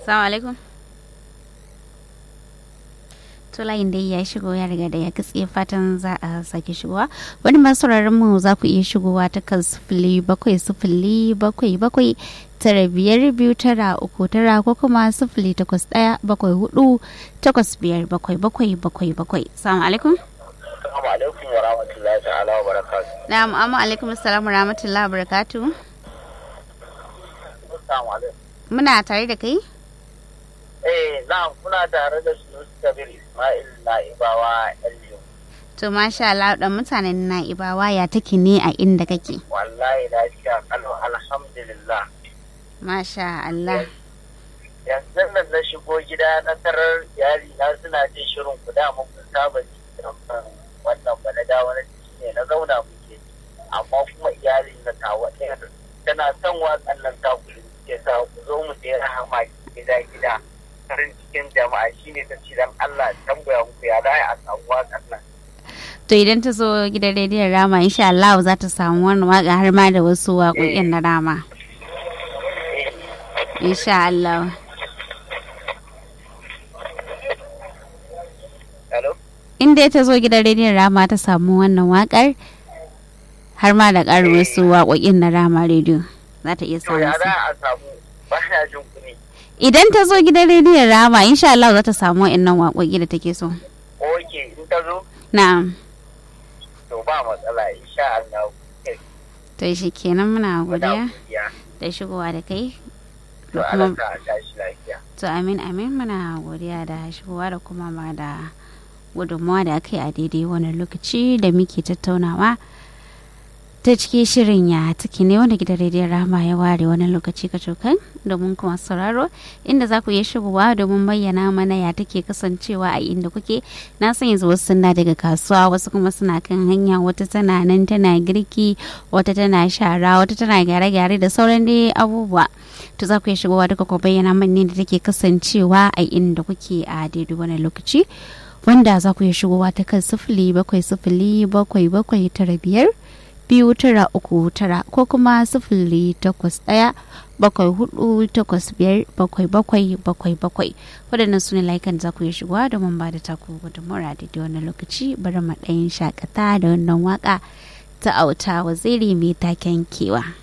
Assalamu alaikum. To layin dai ya shigo ya riga da ya katse fatan za a sake shigowa. Wani masu mu za ku iya shigowa ta kan sifili bakwai sifili bakwai bakwai tara biyar biyu tara uku tara ko kuma sifili takwas ɗaya bakwai hudu takwas biyar bakwai bakwai bakwai bakwai. Assalamu alaikum. Assalamu alaikum wa rahmatullahi ta'ala wa barakatuh. Na'am, amma alaikum assalamu wa rahmatullahi wa barakatuh. Assalamu alaikum. Muna tare da kai? Eh, na kuna tare da su Kabir Ismail Na'ibawa Elio. To masha Allah dan mutanen Na'ibawa ya take ne a inda kake? Wallahi lafiya kalau alhamdulillah. Masha Allah. Yanzu nan na shigo gida na tarar iyali na suna jin shirin ku da mun saba ji wannan ba na dawo na ciki ne na zauna muke amma kuma iyali na tawa ɗaya tana son watsan nan ta kullum ke sa ku zo mu je rahama gida gida farin cikin jama'a shine ta ce dan Allah tambaya muku ya dai a samu watsan nan To idan ta zo gidan rediyon Rama insha Allah za ta samu wannan waka har ma da wasu waƙoƙin na Rama. Insha Allah. Hello? In dai ta zo gidan rediyon Rama ta samu wannan waƙar har ma da ƙarin wasu waƙoƙin na Rama rediyo za ta iya To ya samu su. za a samu ba na jin ku ne. Idan ta zo gidan rediyon Rama insha Allah za ta samu wa'annan waƙoƙi da take so. Oke in ta zo Na'am. to ba matsala insha Allah. To shi kenan muna Muna godiya godiya. da shigowa da kai. To Da Allah kuma ta tashi lafiya. To amin amin muna godiya da shigowa da kuma ba da gudunmawa da aka yi a daidai wani lokaci da muke tattaunawa ta cikin shirin ya take ne wanda gidan rediyon rama ya ware wani lokaci ka cokan domin kuma sauraro inda za ku iya shigowa domin bayyana mana ya take kasancewa a inda kuke na san yanzu wasu suna daga kasuwa wasu kuma suna kan hanya wata tana nan tana girki wata tana shara wata tana gyare-gyare da sauran dai abubuwa to za ku iya shigowa duka ku bayyana mana ne da take kasancewa a inda kuke a daidai wani lokaci wanda za ku iya shigowa ta kan sifili bakwai sifili bakwai bakwai tara biyar biyu tara uku tara ko kuma sifili takwas ɗaya bakwai hudu takwas biyar bakwai bakwai bakwai bakwai waɗannan su ne layukan za ku iya shigowa domin ba da taku gudunmawar a daidai wani lokaci bari mu ɗayin shakata da wannan waka ta auta waziri mai taken kewa.